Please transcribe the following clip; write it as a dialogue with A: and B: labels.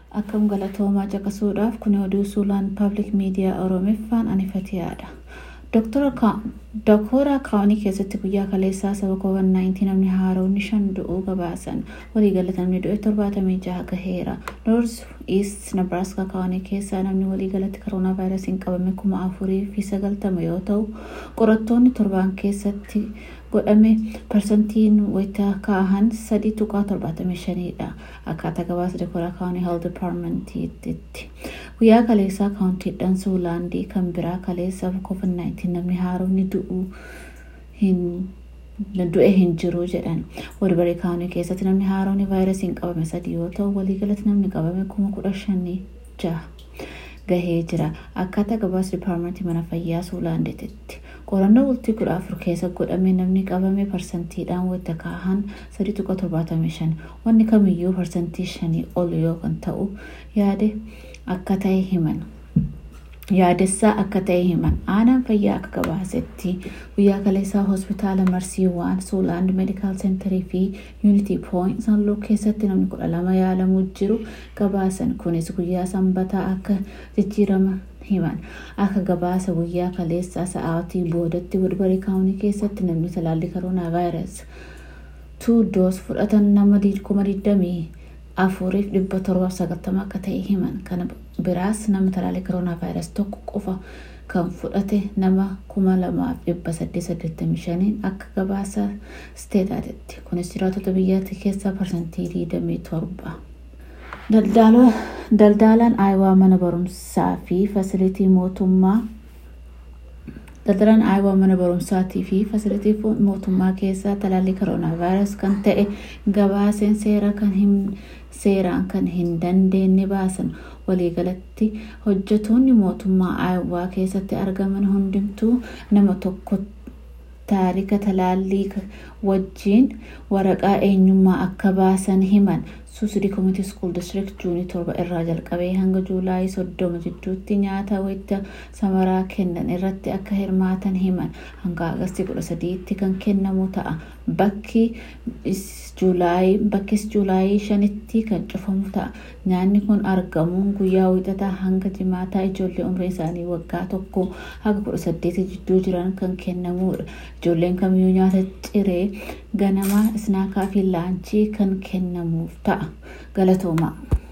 A: akkam galatoomaa caqasuudhaaf kun oduu suulaan paablik miidiyaa oromiffaan anifatiyaadha. Dooktora kaawanii keessatti guyyaa kaleessaa saba COVID-19 namni haaronni shan du'uu gabaasan waliigalatti namni du'e torbaatamii jaha gaheera. Noorz East Nebraska kaawanii keessaa namni waliigalatti koroonaa vaayirasiin qabame kuma afurii fi sagaltama yoo ta'u qorattoonni torbaan keessatti godhame parsantiin wayita ka'ahan sadii tuqaa torbaatamii shaniidha. Akkaataa gabaasa Dooktora kaawanii health departmentiitti. Guyyaa kaleessaa kaawuntiidhaan suulaandii kan biraa kaleessa COVID-19 namni haaronni du'uu hin du'e hin jiru jedhan walbarii kaawunii keessatti namni haaronni vaayirasiin qabame sadii yoo ta'u waliigalatti namni qabame kuma kudha shanii jaha gahee jira akkaataa gabaasa dipaarmentii mana fayyaa suulaandeetitti qorannoo bultii kudha afur keessa godhame namni qabame parsantiidhaan wayita ka'ahan sadii tuqa torbaatamii shan wanni kamiyyuu parsantii shanii ol yoo kan ta'u yaade akka ta'e himan. yaadessaa akka ta'e himan aanaan fayyaa akka gabaasetti guyyaa kaleessaa hospitaala marsiiwaan suulaand meedikaal seenterii fi yuunitii pooyint sanluu keessatti namni kudha lama yaalamuu jiru gabaasan kunis guyyaa sanbataa akka jijjiirama himan akka gabaasa guyyaa kaleessaa sa'aatii boodatti walbarii kaawunii keessatti namni talaallii koroonaa vaayirasi tuu doos fudhatan nama kuma digdamii afuriif dhibba torbaaf sagaltama akka ta'e himan kana biraas nama talaallii koroonaa vaayirasii tokko qofa kan fudhate nama kuma lamaaf dhibba saddeet saddeettamii shaniin akka gabaasa isteetaatitti kunis jiraatota biyyattii keessaa parsantii digdamii torba. Daldalaan aayawaa mana barumsaa fi fasilitii mootummaa daldalaan aayawaa mana barumsaatii fi fasilitii mootummaa keessaa talaallii koroonaa vaayirasii kan ta'e gabaaseen seera kan hin seeraan kan hin dandeenye baasan waliigalatti hojjetoonni mootummaa aayawaa keessatti argaman hundumtuu nama tokko taarika talaallii wajjiin waraqaa eenyummaa akka baasan himan suusidi koomitii skuul distrikt juunii torba irraa jalqabee hanga juulaayii soddoma jidduutti nyaata wayita samaraa kennan irratti akka hirmaatan himan hanga agastii kudha sadiitti kan kennamu ta'a bakki bakkis juulaayii shanitti kan cufamu ta'a nyaanni kun argamuun guyyaa wixataa hanga jimaataa ijoollee umriin isaanii waggaa tokko hanga kudha saddeeti jidduu jiran kan kennamudha ijoolleen kamiyyuu nyaata ciree ganamaa isnaakaa fi laanchii kan kennamuuf ta'a galatoomaa.